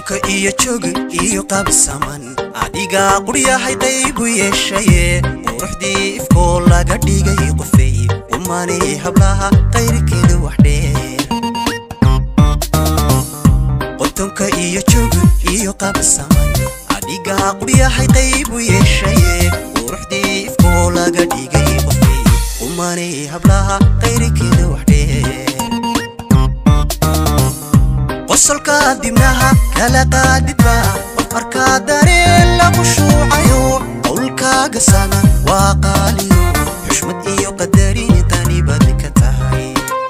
qodonka iyo jooga iyo qabsaman adigaa quryahay daygu yeeshaye quruxdii ifkoo laga dhigay qofey umanay hablaha qayrkeeda waxdheer qodonka iyo jooga iyo qabsaman adigaa quryahay daygu yeeshaye quruxdii ifkoo laga dhigay qofey umanay hablaha qayrkeeda waxdheer qosolka dibnaha kala qaadidba qof arkaa dareen lagu shuucayo qowlkaaga sana waa qaaliyo xushmad iyo qadarin tani baad ka tahay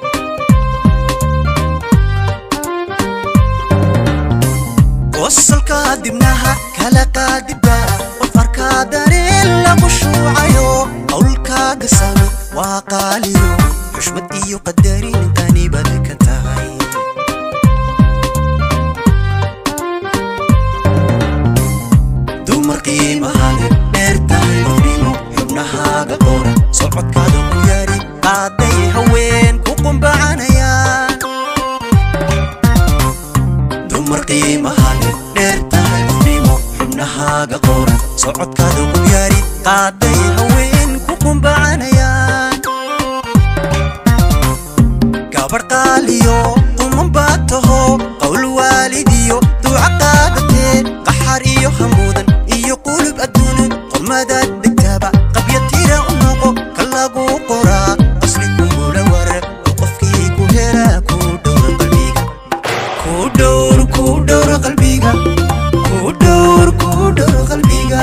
qosolka dibnaha kala qaadidba qof arkaa dareen lagu shuucayo qowlkaaga sana waa qaaliyo xushmad iyo qadarin tani baad ka tahay dumar qiimahaga dheer tahay qofnimo xubnahaaga qoora socodkaada ku yaari qaaday haween ku qumbacanayaan dumar qiimahaga dheer tahay qofnimo xubnahaaga qoora socodkaada ku yaari qaaday haween ku qumbacanayaan gabar qaaliyo quman baa taho qowl waalidiyo duuca qaadatee qaxar iyo hamuudan iyo qulub adduunan qormadaad degtaaba qabya tira u noqo ka lagu qoraa qasli kugula warar oo qofkii ku helaa ku dhowra qalbiga ku dhowr ku dhowra qalbiga ku dhowr ku dhowra qalbiga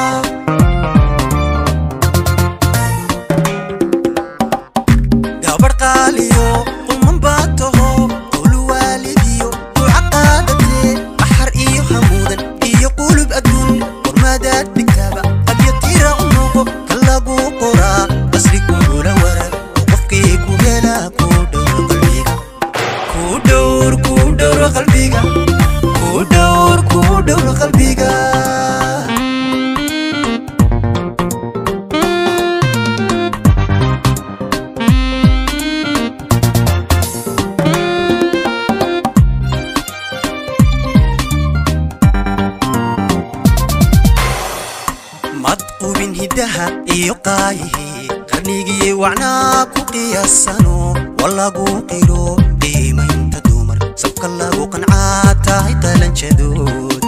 gabar qaaliyo quman baa taho qowl waalidiyo duuca qaadatee qaxar iyo hamuudan iyo qulub adduun qormadaad dhigtaaba qabya tira u noqo ka lagu qoraa qasri kugula warar oo qofkii ku helaa ku dhowra qalbiga ku dhowr ku dhowra qalbiga ku dhowr ku dhowra qalbiga mad qubin hiddaha iyo qaayihii qarnigii wacnaa ku qiyaasano waa lagu qiro qiimaynta dumar sabka lagu qancaa tahay qalanjadood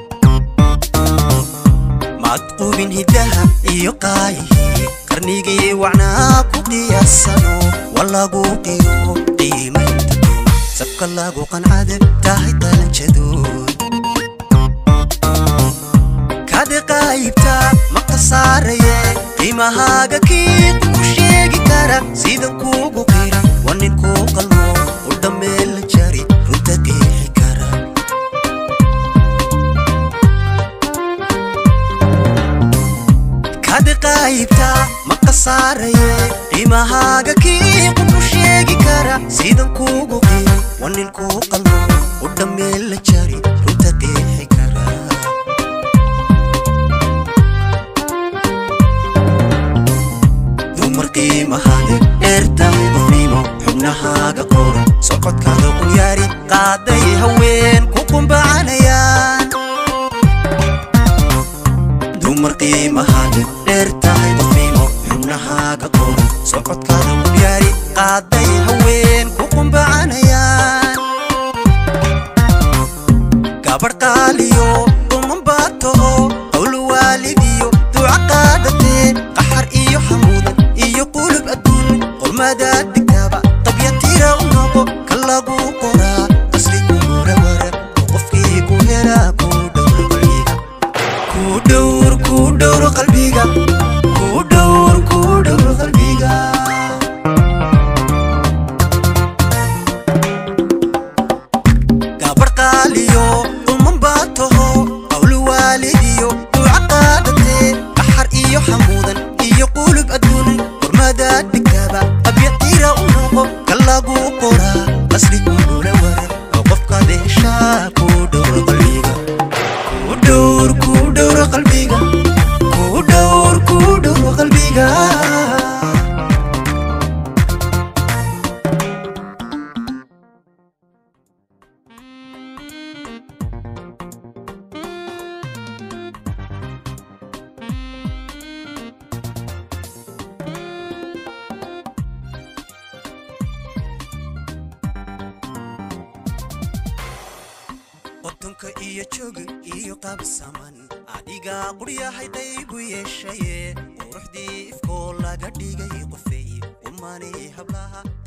mad qubin hiddaha iyo qaayihii qarnigii wacnaa ku qiyaasano waa lagu qiro qiimaynta dumar sabka lagu qancada tahay qalanjadood kaadi qaybta ma khasaaraye qiimahaaga kii ku sheegi kara sidan kuugu qira waa nin kuu qalmo u dhammeel la jari runta qeexi kara kaadi qaybta ma khasaaraye qiimahaaga kii ku sheegi kara sidan kuugu qira waa nin kuu qalmo u dhammeel la jari runta qeexi kara dumar qiimahaaga dheer tahay qofnimo xubnahaaga qoora socodkaada ku yaari qaaday haween ku qumbacanayaan dumar qiimahaaga dheer tahay qofnimo xubnahaaga qoora socodkaada ku yaari qaaday haween ku qumbacanayaan gabar qaaliyo quman baa taho qowl waalidiyo duuca qaadatee qaxar iyo hamuudan iyo qulub adduun qormadaad digtaaba qabya tira u noqo ka lagu qoraa qasri kugula warar oo qofkii ku helaa ku dhowra qalbiga ku dhowr ku dhowra qalbiga ku dhowr ku dhowra qalbiga qolka iyo joog iyo qabsaman adigaa quryahay qaybu yeeshaye quruxdii ifkoo laga dhigay qofey umani hablaha